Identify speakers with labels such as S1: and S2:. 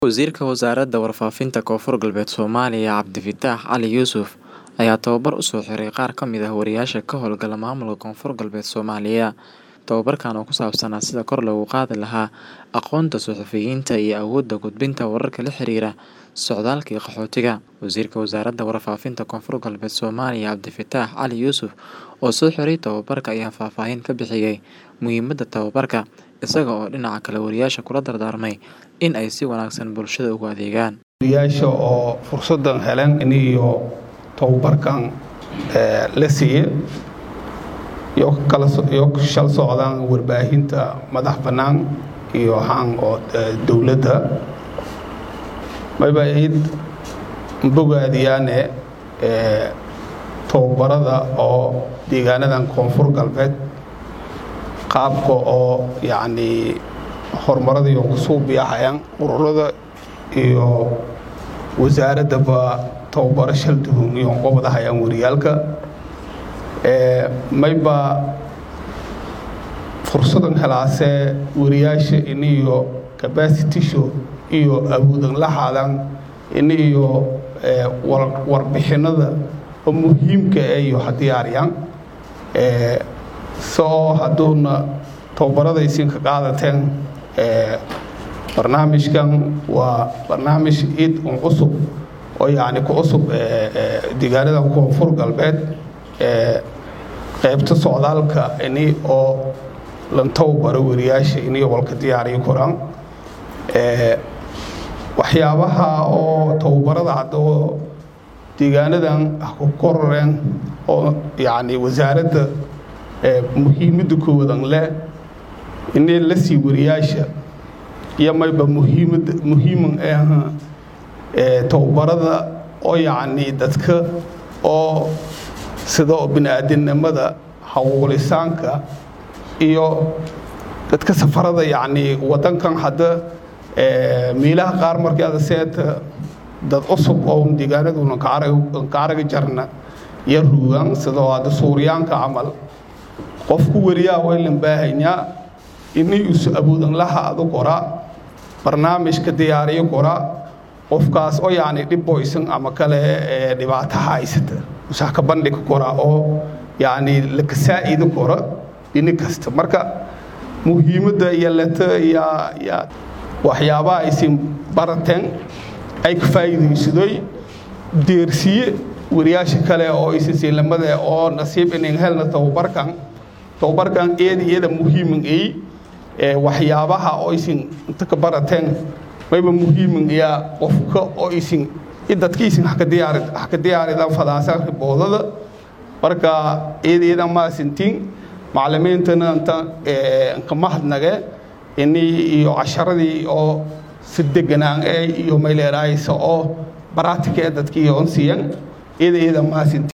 S1: Wasiirka Wasaaradda Warfaafinta Koonfur Galbeed Soomaaliya Cabdifataax Cali Yuusuf ayaa tababar u soo xiray qaar ka mid ah wariyaasha ka howlgala maamulka Koonfur Galbeed Soomaaliya. Tababarkan oo ku saabsanaa sidii kor loogu qaadi lahaa aqoonta suxufiyiinta iyo awoodda gudbinta wararka la xiriira socdaalka iyo qaxootiga. Wasiirka Wasaaradda Warfaafinta Koonfur Galbeed Soomaaliya Cabdifataax Cali Yuusuf oo soo xiray tababarka ayaa faahfaahin ka bixiyay muhiimadda tababarka, isaga oo dhinaca kale wariyaasha kula dardaarmay in ay si wanaagsan bulshada ugu adeegaan.
S2: wariyaasha oo fursadan heleen in iyo tababarkan la siiye iyo kala iyo shal socdaan warbaahinta madax bannaan iyo haan oo dowladda mayba id bogaadiyaane tababarada oo deegaanadan koonfur galbeed qaabka oo yacni horumarada iyo kusoo biyaxayaan ururada iyo wasaaraddaba tababaro shal duhun iyo qobadahayaan wariyaalka mayba fursadan helaasee wariyaasha in iyo capacitisho iyo awoodan la haadaan in iyo warbixinada oo muhiimka eh iyo ha diyaariyaan soo hadduuna tababaradaysiin ka qaadateen barnaamijkan waa barnaamij id un cusub oo yacni ku cusub deegaanadan koonfur galbeed qaybta socdaalka ini oo lan tababaro wariyaasha iniyo walka diyaariyo koraan waxyaabaha oo tababarada haddoo deegaanadan ku kororeen oo yacni wasaaradda muhiimadda koowadan leh inay la sii wariyaasha iyo mayba muhiimada muhiiman ee aha tababarada oo yacni dadka oo sida bini-aadamnimada hawlisaanka iyo dadka safarada yacni waddankan hadda meelaha qaar markii ada seeta dad cusub oo deegaanaduna ka aragi jarna iyo ruugan sidoo hadda suuryaanka camal qofku wariyaa waylan baahanyaa inay isu awoodan laha adu qoraa barnaamijka diyaariyo qoraa qofkaas oo yacni dhibboysan ama kale dhibaato haysata usaa ka bandhig kora oo yacni laka saa'ido kora dhini kasta marka muhiimadda iyo leta yaa yaa waxyaabaha aysin barateen ay ka faa'iidaysadoy deersiye wariyaasha kale oo aysan siilamada oo nasiib inin helna tababarkan tababarkan eeda iyada muhiiman ay waxyaabaha oo aysin inta ka barateen mayba muhiiman iya qofka oo aysin dadkiisin haka diyaari haka diyaaridan fadaasan riboodada marka eeda iyada maasintiin macallimiintana inta ka mahadnage ini iyo casharadii oo si deganaan ee iyo mayleeraaysa oo baraatika ee dadkii oon siiyan eeda iyada maasintiin